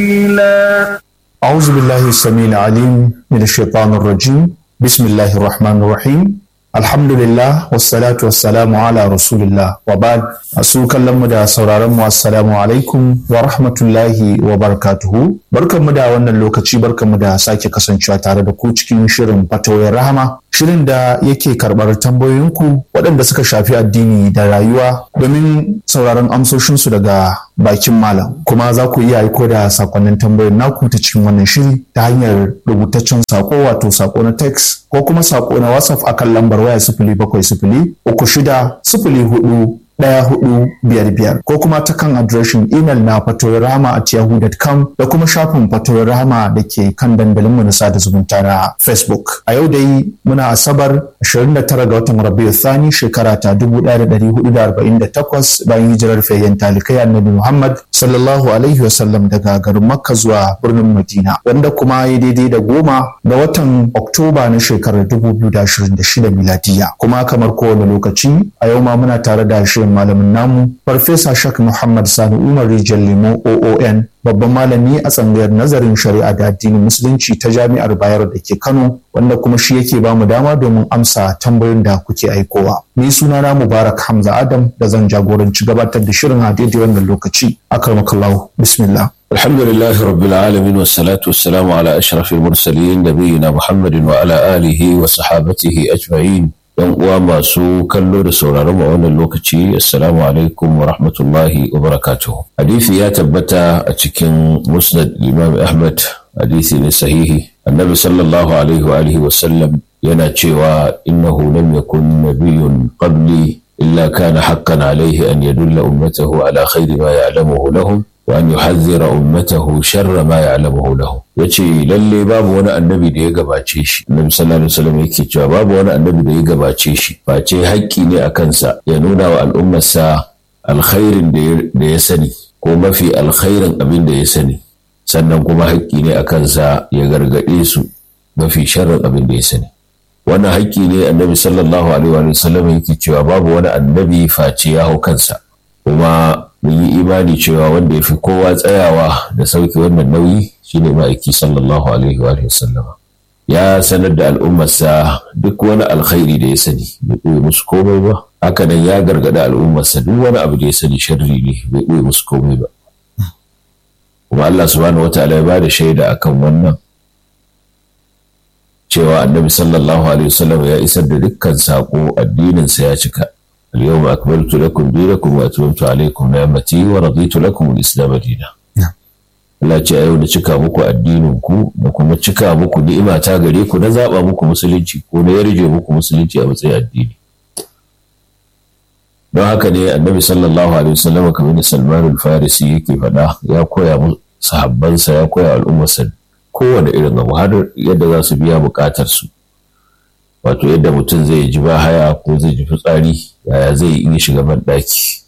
أعوذ بالله السميع العليم من الشيطان الرجيم بسم الله الرحمن الرحيم الحمد لله والصلاة والسلام على رسول الله وبعد أسوك kallon da sauraron mu assalamu alaikum wa rahmatullahi wa barakatuhu barkanmu da wannan lokaci barkanmu da sake kasancewa tare da ku cikin shirin fatawoyin rahama shirin da yake karɓar tambayoyinku waɗanda suka shafi addini da rayuwa domin sauraron amsoshinsu daga bakin malam kuma za ku iya aiko da sakonnin tambayoyin naku ta cikin wannan shiri ta hanyar rubutaccen sako wato sako na text ko kuma sako na whatsapp akan lambar waya sifili bakwai sifili uku shida sifili hudu ɗaya hudu biyar biyar ko kuma ta kan adireshin imel na fatoyirama at yahoo.com da kuma shafin fatoyirama da ke kan dandalin mu na sada zumunta na facebook a yau dai muna asabar 29 ga watan rabiu thani shekara ta 1448 bayan hijirar fayyan talikai annabi muhammad sallallahu alaihi wasallam daga garin makka zuwa birnin madina wanda kuma ya daidai da goma ga watan oktoba na shekarar 2026 miladiya kuma kamar kowane lokaci a yau ma muna tare da shirin malamin namu farfesa shak muhammad sani umar rijal lemo oon babban malami a tsangayar nazarin shari'a da addinin musulunci ta jami'ar bayero da ke kano wanda kuma shi yake ba mu dama domin amsa tambayoyin da kuke aikowa ni sunana mubarak hamza adam da zan jagoranci gabatar da shirin a daidai wannan lokaci akramakallahu bismillah الحمد لله رب العالمين والصلاة والسلام على أشرف المرسلين نبينا محمد وعلى آله وصحابته أجمعين yan uwa masu kallo da sauraron mu wannan lokaci assalamu alaikum wa rahmatullahi wa barakatuh hadisi ya tabbata a cikin musnad imam ahmad hadisi ne sahihi annabi sallallahu alaihi wa alihi wa sallam yana cewa innahu lam yakun nabiyyun qabli illa kana haqqan alaihi an yadulla ummatahu ala khairi ma ya'lamuhu lahum wa an yuhadhdhira ummatahu sharra ma ya'lamuhu lahum yace lalle babu wani annabi da ya gabace shi annabi sallallahu alaihi wasallam yake cewa babu wani annabi da ya gabace shi face haƙƙi ne a kansa ya nuna wa al'ummarsa alkhairin da ya sani ko mafi alkhairin abin da ya sani sannan kuma haƙƙi ne a kansa ya gargaɗe su mafi sharrin abin da ya sani wannan haƙƙi ne annabi sallallahu alaihi wasallam yake cewa babu wani annabi face ya hau kansa kuma mun yi imani cewa wanda ya fi kowa tsayawa da sauke wannan nauyi shine ma'aiki sallallahu alaihi wa sallam ya sanar da al'ummarsa duk wani alkhairi da ya sani bai ɓoye musu komai ba haka nan ya gargaɗa al'ummarsa duk wani abu da ya sani sharri ne bai ɓoye musu komai ba kuma Allah subhanahu wataala ya bada shaida akan wannan cewa annabi sallallahu alaihi wasallam ya isar da dukkan saƙo addininsa ya cika اليوم أكملت لكم دينكم وأتممت عليكم نعمتي ورضيت لكم الإسلام دينا Allah ce a yau da cika muku addininku da kuma cika muku ni'ima ta gare ku na zaɓa muku musulunci ko na yarje muku musulunci a matsayin addini. Don haka ne annabi sallallahu alaihi wasallam kamar da Salman al-Farisi yake faɗa ya koya sahabbansa ya koya al'ummarsa kowane irin abu har yadda za su biya buƙatar su. wato yadda mutum zai ji ba haya ko zai ji fitsari yaya zai iya shiga banɗaki